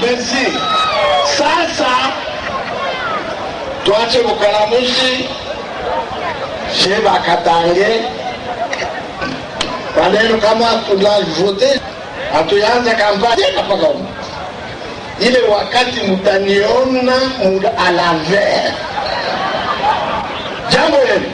merci sasa twache bukalamushi she bakatange maneno kama tunavote hatuyaanza kampani mpaka huko ile wakati mutaniona muda a l'envers jambo lenu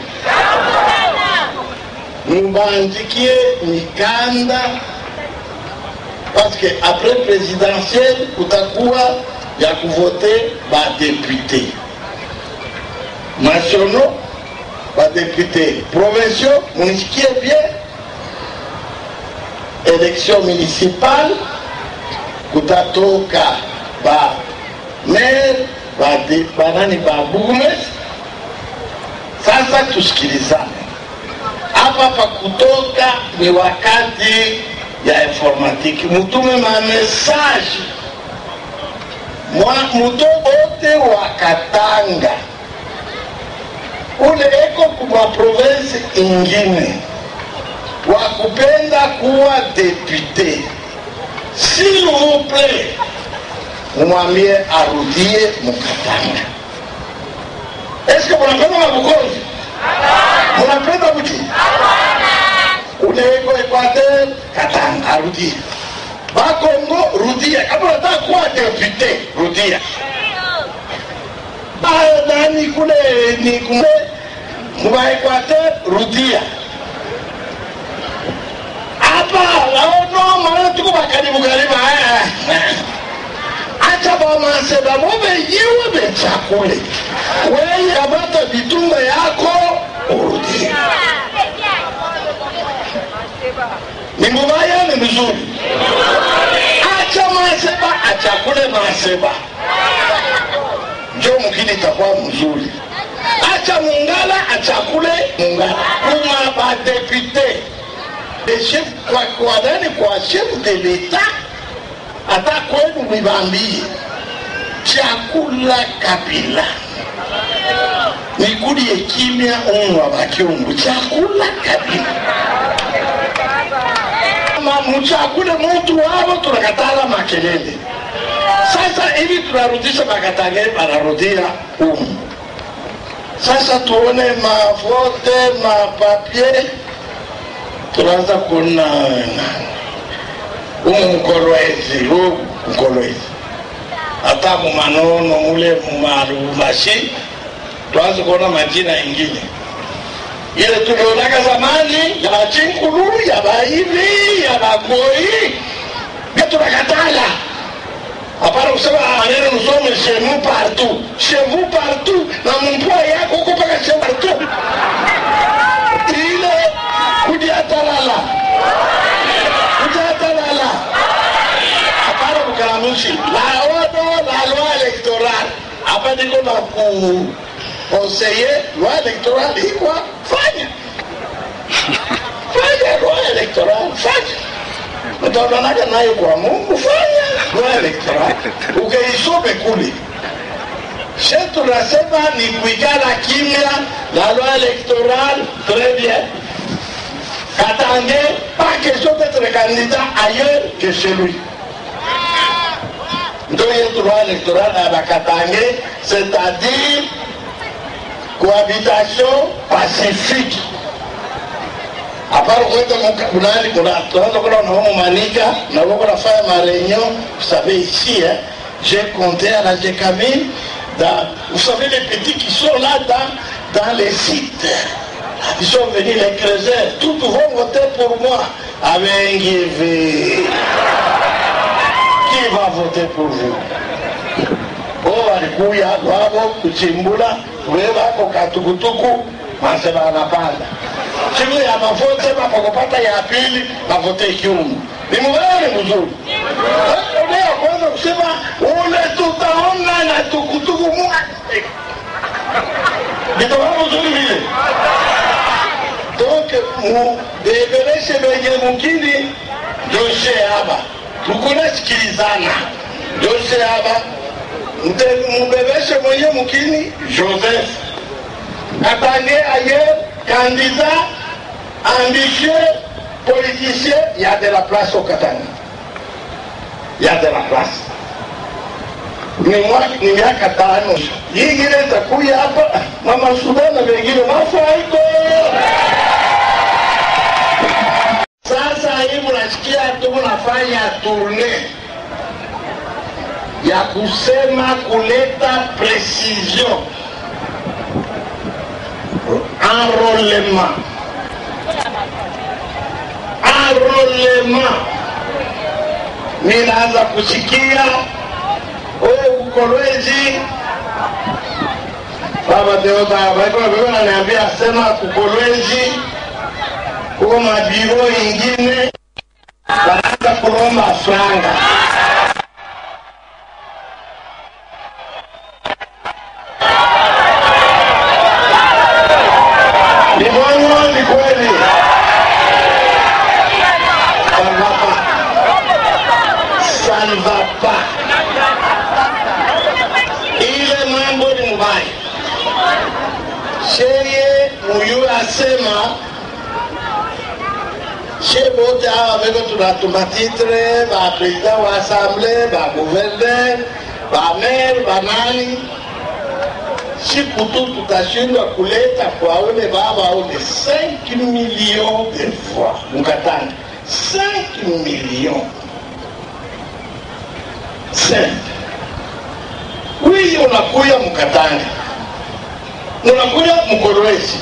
mubandikie mikanda parce que après présidentielle kutakuwa ya kuvote badepute nationaux badepute provinciaux munisikie bien élection municipale kutatoka ba maire bade- banani ba burgmestre sasa tusikilizane hapa pa kutoka ni wakati ya informatiki mutume mamesaje muto ote wa katanga ule eko kuma province ingine wa kupenda kuwa depute s'il vous plaît mumwambie arudie mukatanga eske munapenda mabukonzi munapenda buti uneeko equateur katanga arudie bakongo rudia kama unataka kuwa depute rudia Ba- nani kule ni kule muba equateur rudia hapa naono maana tuko bakaribu karibu haya acha bamaseba bobe yewe bechakule weye kamata vitunga yako urudie ni mubaya ni mzuri acha maseba achakule maseba njo mkini itakuwa mzuri acha mungala achakule mungala kuma badepute de chef kwa kwa nani kwa chef de l'etat hata kwenu mwibambie chakula kabila nikulie kimya unwa bakyungu chakula kabila Ma- muchakule mutu wavo tunakatala makelele sasa hivi tunarudisha makatange banarudia umu sasa tuone mavote mapapie tunaanza kuona umu mkolwezi huu mkolwezi hata mumanono mule mumarumashi tuanze kuona majina ingine ile tulionaka zamani ya bachinkulu ya baivi ya bagoi bia tunakatala hapana kusema maneno nusome chez nous partout chez vous partout na mmpua yako huko mpaka chez partout ile kudiatalala kudiatalala hapana kukalamushi la odo la loi électorale hapa niko na ku conseiller loi électorale ikwa fanya fanya loi électorale fanya utaonanaga nayo kwa mungu fanya loi électorale ukeisome kule she tunasema ni kuikala kimya la loi électorale très bien katange pas question d'être candidat ailleurs que chez lui ndo yetu loi électorale ya bakatange c'est-à-dire cohabitation pacifique apart kwenda munani tunaanza kuna naomo manika na wako nafanya ma réunion vous savez ici hein, j'ai compté à la Gécamine dans vous savez les petits qui sont là dans dans les sites ils sont venus les créateurs tous vont voter pour moi avec qui va voter pour vous o walikuya wavo kuchimbula wevako katukutuku masema anapanda siku ya mavote mapakopata ya pili mavote kiumu ni mubaya ni mzuri ule ya kwanza kusema ule tutaona na tukutuku mu nitoka mzuri vile donc mubebeleshe benye mukini doshe haba tukunasikilizana doshe haba Mte- mubebeshe mwenye mukini joseph atange ailleurs candidat ambitieux politicien il y a de la place au katanga il y a de la place ni mwaka ni miaka tano hii ingine itakuya hapa mama Sudan na wengine mafaiko sasa hivi unasikia tuko nafanya tourne ya kusema kuleta precision enrollement enrollement ninaanza kusikia wewe kukolwezi baba Deoda baiko bebe naniambia sema kukolwezi kuko mabiro ingine wanaanza kulomba franga ni bongo ni kweli ça ne va pas ça ne va pas ile mambo ni mbaya sheye muyu asema she bote hawa beko tunatuma titre bapresident wa assemble baguverner bamere banani siku tu tutashindwa kuleta kwa ule baba aone 5 millions de fois mukatanga 5 millions 5 wiyo unakuya mukatanga unakuya mkorwezi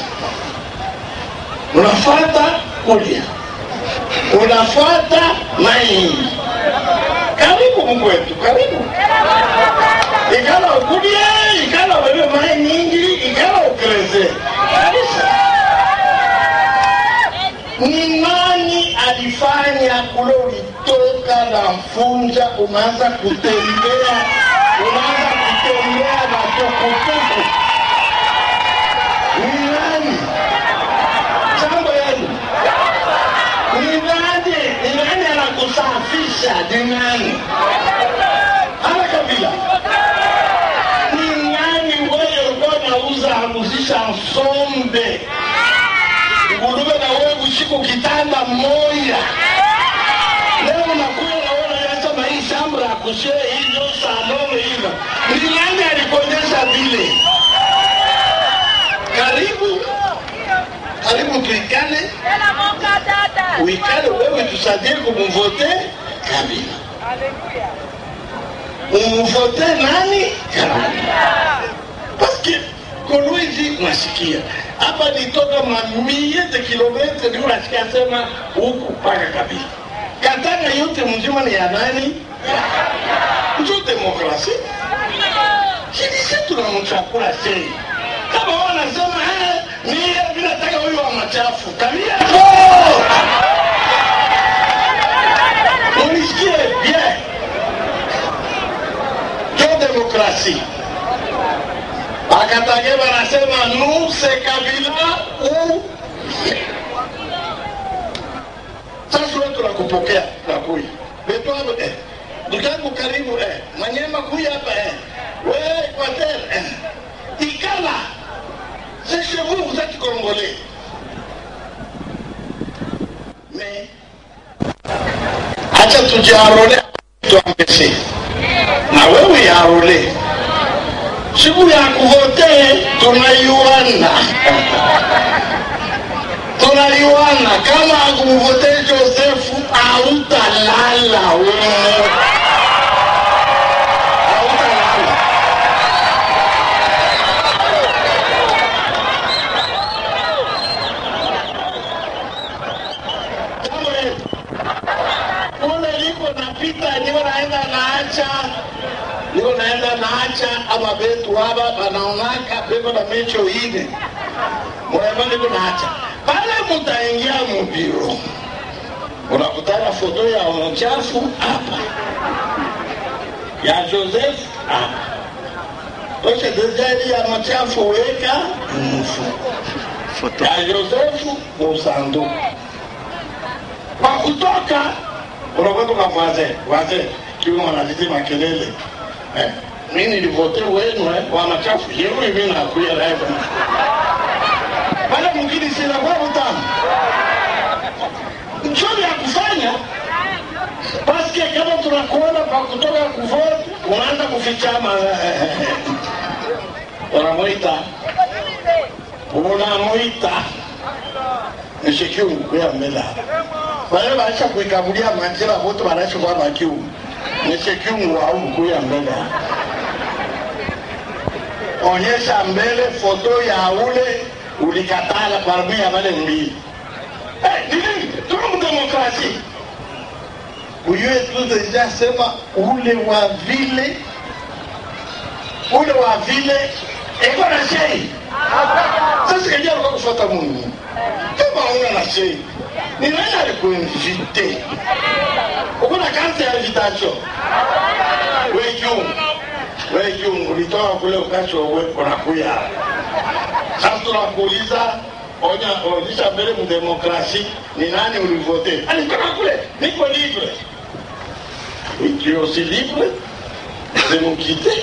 unafata kulia unafata maini karibu mkwetu karibu ikala ukulie ikala wewe mai nyingi ikala ukreze kabisa ni nani alifanya kule ulitoka na mfunja unaanza kutembea unaanza kutembea na tukutuku ni nani jambo yenu ni nani ni nani anakusafisha ni nani ana kabila ni nani wewe ulikuwa unauza muzisha nsombe ngurube na wewe usiku kitanda moya leo unakuya naona yasema hii shamba ya kushee hizo salome hiva ni nani alikuonyesha vile karibu karibu tuikane uikale wewe tusadie kumvote kabila umvote nani kabila paske kolwezi nasikia hapa nitoka mamie de kilometre ndio nasikia sema huku mpaka kabila katanga yote mzima ni ya nani njo demokrasi sisi tunamchakula sei kama wanasema eh, mie vinataka huyu wa machafu kabila munisikie bien njo demokrasi Bakatage wanasema nous c'est Kabila ou sasa wewe tunakupokea tunakuya betu hapo eh ndugu karibu eh manyema kuya hapa eh wewe Equateur eh ikala c'est chez vous vous êtes congolais mais acha tujiarole tuambie na wewe yarole siku ya kuvote tunaiwana tunaiwana kama akumvote josefu autalala wewe autalala Jambo hili. kule liko napita ndio naenda naacha niko naenda naacha ama betu haba banaonaka beko na mecho ine mwema niko naacha pale mutaingia mubiro unakutana foto ya mchafu hapa ya joseph hapa toshe dezeri ya machafu weka mfuko ya josefu musanduku kwa kutoka unakwenda kwa wazee wazee kiwa wanazidi makelele eh, mi nilivote wenu eh, wa machafu yenu hivi nakuya live pale mwingine sinakuwa mtamu mchoni ya kufanya paske kama tunakuona kwa kutoka kuvote unaanza kufichama unamwita unamwita nishikiungu kuya mbele wale baisha kuikabulia manjira wote wanaishi kwa bakiu nishikiungu au kuya mbele onyesha mbele foto ya ule ulikatala parmi ya wale mbili Eh, nini tuko mdemokrasi uyue tu deja sema ule wa vile ule wa vile iko na shei sasa kajia alikuwa kufuata mungu kama una na shei ni nani alikuinvite uko na karte ya invitation wekiungu wekiungu ulitoka kule ukacho uweko na kuya sasa tunakuuliza onya onyesha mbele mdemokrasi ni nani ulivote alitoka kule niko libre tu es aussi libre de nous quitter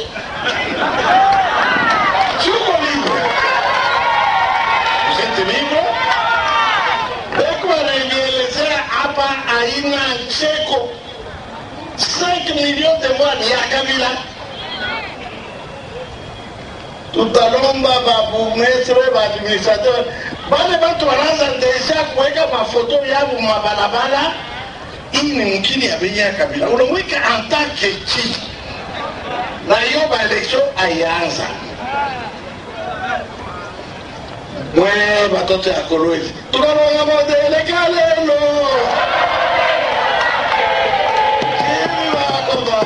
tuko libre vous êtes libre beko anaielezea hapa aina cheko 5 millions de mois ni ya kabila tutalomba babumestre baadministrateur bale batu wanaanza deja kuweka mafoto yabo mabalabala hii ni mkini ya bei ya kabila unamweka antake chi na hiyo baelektio aianza mwe batoto ya kolwezi tunalonga modeleka lelo Jimmy Wakoba.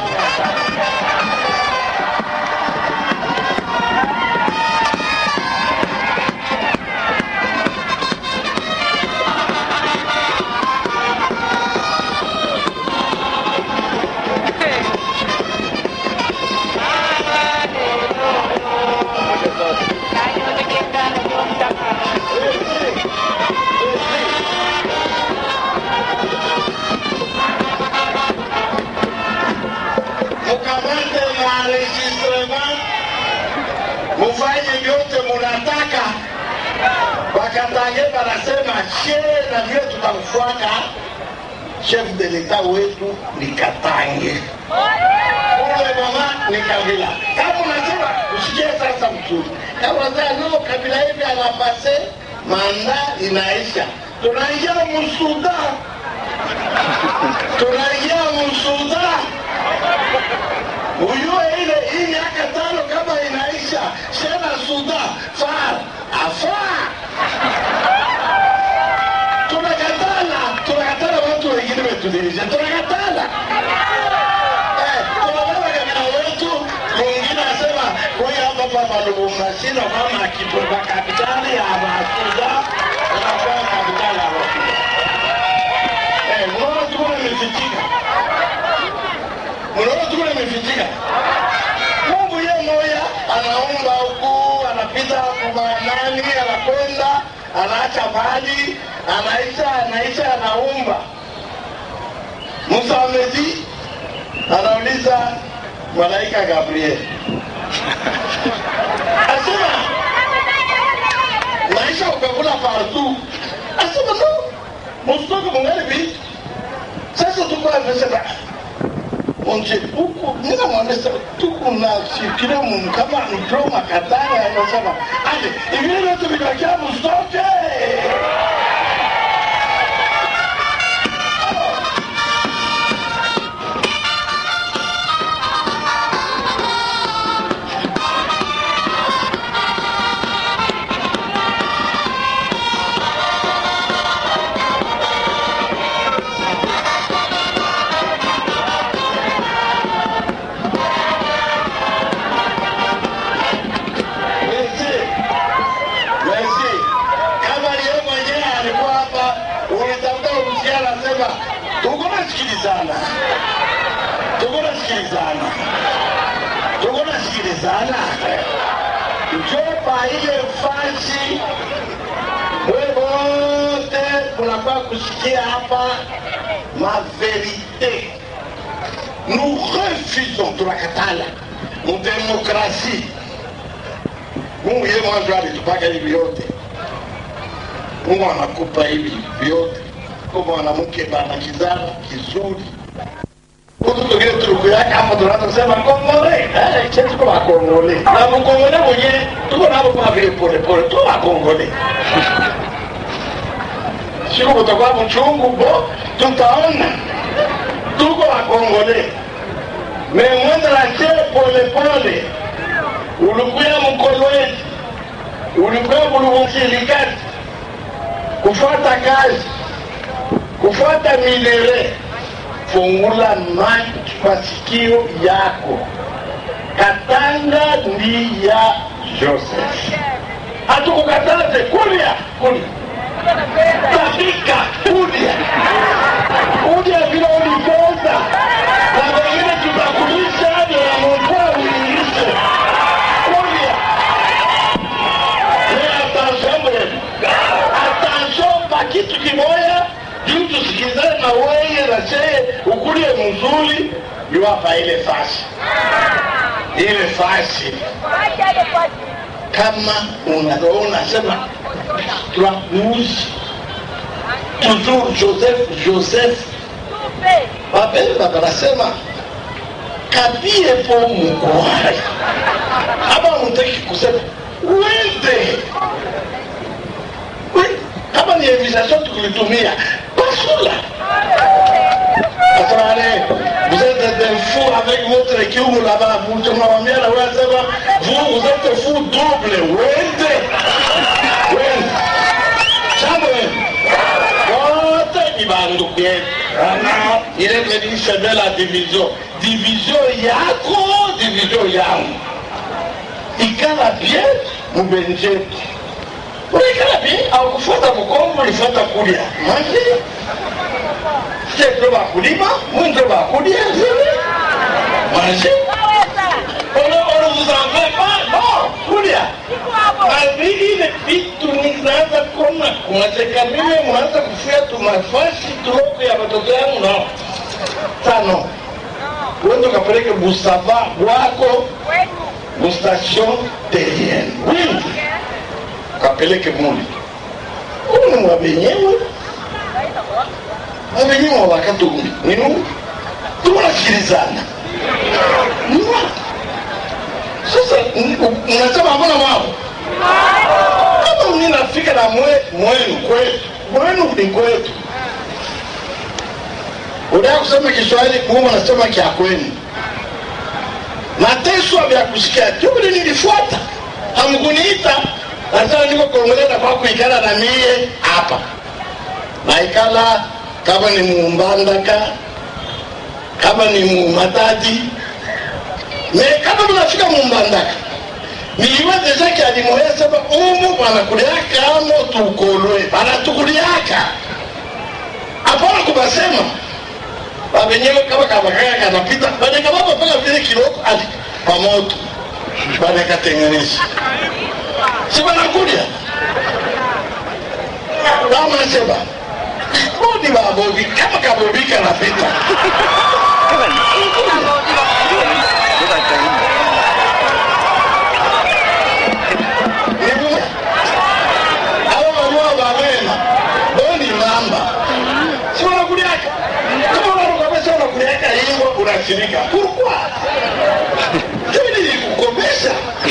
mukamate maenregistrement mufanye vyote munataka wakatange wanasema she na vile tutamfuata chef de leta wetu ni katange ule mama ni kabila kama unasema usikie sasa mzuri kama unasema no kabila hivi anapase manda inaisha tunaingia musuda tunaingia musuda ujue ile hii miaka tano kama inaisha shena suda far afaa tunakatala tunakatala watu wengine wetudirisha tunakatala Eh, tunabeba kabila wetu mwingine asema huyu hapa pa malubumashino kama akitoka kapitali ya masuda unakuwa kapitali ya masuda Eh, unaona tuko imefichika unaona tuko imefichika mungu ye moya anaumba huku anapita kumanani anakwenda anaacha mali anaisha anaisha anaumba musa amezi anauliza malaika gabriel asema maisha ukakula partout asema no musitoke mungali vitu sasa tuko amesema onje huku nina mwambesa tuku na sikile mu kama mpro makatanga anasema aje hivi vyote vikakia mstoke Merci. Merci. Kama yeye mwenyewe alikuwa hapa, unatafuta uhusiano, anasema tuko nasikilizana, tuko nasikilizana, tuko nasikilizana. Njopa ile fasi we wote munakuwa kusikia hapa ma verite. Nous refusons, tunakatala mudemokrasia Mungu yeye mwanzo alitupaka hivi vyote. Mungu anakupa hivi vyote. Kwa mwanamke bana kizara kizuri, huku tugine tulikuyaka hapa tunaanza kusema kongole eh che tuko wakongole na mkongole mwenye tuko nabo kama vile pole pole tu wakongole siku kutakuwa mchungu bo tutaona tuko wakongole memwenda na che pole pole ulikuya mkolwezi ulikuya buluvunsilikati kufuata kazi kufuata minere fungula macho masikio yako katanga ndi ya joseph hatukukataze kulia kulia tabika kulia kulia vile ulipenda na wengine tutakulisha vya mvua uilishe kulia attention bref attention pa kitu kimoya juu tusikizane na weye na cheye ukulie mzuri yuwapa ile fasi ile fasi kama unaona sema twakuuzi toujours joseph joseph wapenda wanasema kapie po mukwaya hapa mutaki kusema wende We- kama ni invitation tukulitumia basula Asante. Vous êtes des fous avec votre équipe là-bas. Vous tunawambia na wewe sema vous vous êtes fous double. Wende. Wende. Jambo. Wote ni bandugu yetu. Ana ile kwenye de la division. Division yako, division yangu. Ikala bien mubenjetu. Ulikala bien au kufuata mkongo ulifuata kulia. Maji Sio bakulima, mwinzo bakulia zile. Maji. Ono ono vous en faites pas, non, kulia. Na vile vitu ninaanza kuona kunateka mimi mnaanza kufia tu mafasi tuloko ya watoto yangu no. Tano. Wende ukapeleke busava wako bustation terrienne. Wingi. Ukapeleke muli. Uni mwabenyewe wabenyewe wakatumi ninu tunasikilizana Mwa. sasa m- unasema hamuna mambo kama mimi nafika na mwe mwenu kwetu mwenu ni kwetu unataka kusema Kiswahili kuuma nasema kya kwenu mateso vya kusikia tubili nilifuata hamkuniita nasema niko kongoleza kwa kuikala na mie hapa naikala kama ni mumbandaka kama ni mumatadi me kama mnafika mumbandaka niiwe deja kialimoya sema umu banakuliaka amo tukolwe banatukuliaka apana kubasema babenyewe kama kabakaka kanapita banekababa mpaka vile kiloko ali pamoto banakatenganisha si banakulia bamaseba bodi babobi kama kabobi kanapita Nibu- abo baliwa babena boni mamba si wanakuliaka kama unarukamesa unakuliaka hivyo unashirika pourquoi hivi nilikukomesha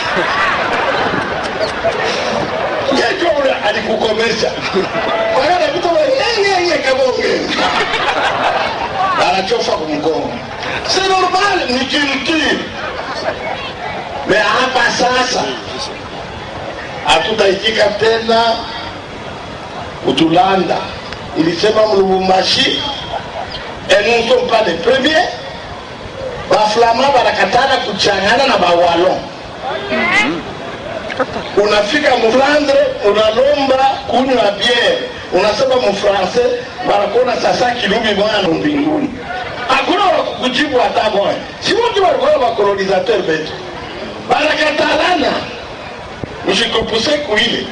Yesu ule alikukomesha. Kwa hiyo anapita wa yeye kabonge. Anachofa kumgongo. C'est normal ni culture. Mais hapa sasa hatutaitika tena kutulanda. Ilisema Mlubumbashi et nous ne sommes pas les premiers. Baflama banakatana kuchangana na bawalon unafika mflandre unalomba kunywa biere unasema mfrancais banakuona sasa kilubi mwana mbinguni hakuna wakukujibu hata moya si wote walikuwa bakolonisateur betu banakatalana mshitupuse kuile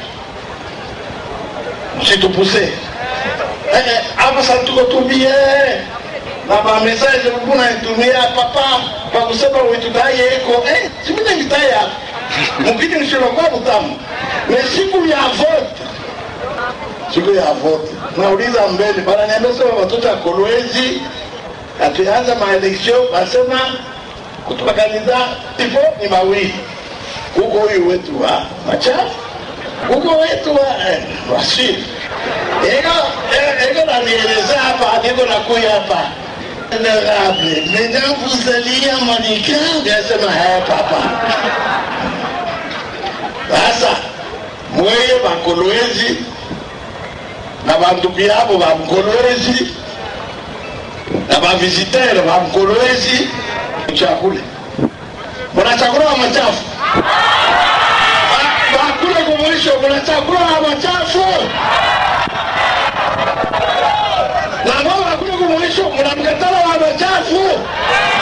mshitupuse Eh, eh, hapa sasa tuko tubie na mamesaje mbuna nitumia papa kwa kusema uitutaye eko eh simine mitaye hapa mukiti mshilokuwa mutamu ni siku ya vote siku ya vote nauliza mbele bananiambia sema watoto ya kolwezi atuanza maeleksio basema kutubaganiza ipo ni mawili huko huyu wetu wa machafu huko wetu wa eh, wasiri ego ego nanieleza hapa niko nakuya hapa honorable mesdames vous alliez à Monica nasema haya papa sasa mweye bakolwezi na bantu byabo ba mkolwezi na bavizitere ba mkolwezi chakule muna chakula wa machafu Ba- bakule kumwisho muna chakula wa machafu na ambao bakule kumwisho muna mkatala wa machafu